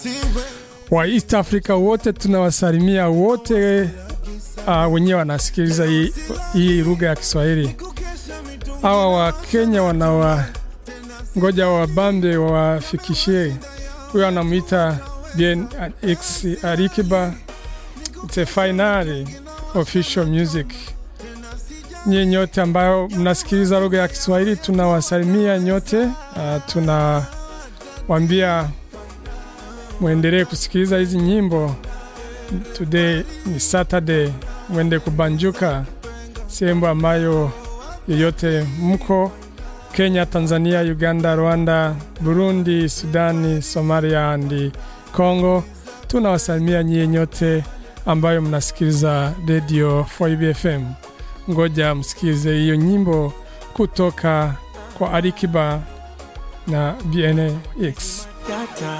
wa East Africa wote tunawasalimia wote uh, wenyewe wanasikiliza hii, hii lugha ya Kiswahili. Hawa wa Kenya wanawa ngoja wabambe wawafikishie. Huyo anamwita BNX Alikiba, it's a finally official music. Nyie nyote ambayo mnasikiliza lugha ya Kiswahili tunawasalimia nyote. Uh, tunawambia mwendelee kusikiliza hizi nyimbo. Today ni Saturday, mwende kubanjuka sehemu ambayo yoyote mko Kenya, Tanzania, Uganda, Rwanda, Burundi, Sudani, Somalia and Congo. Tunawasalimia nyie nyote ambayo mnasikiliza Radio 4 FM. Ngoja msikilize hiyo nyimbo kutoka kwa Alikiba na BNX.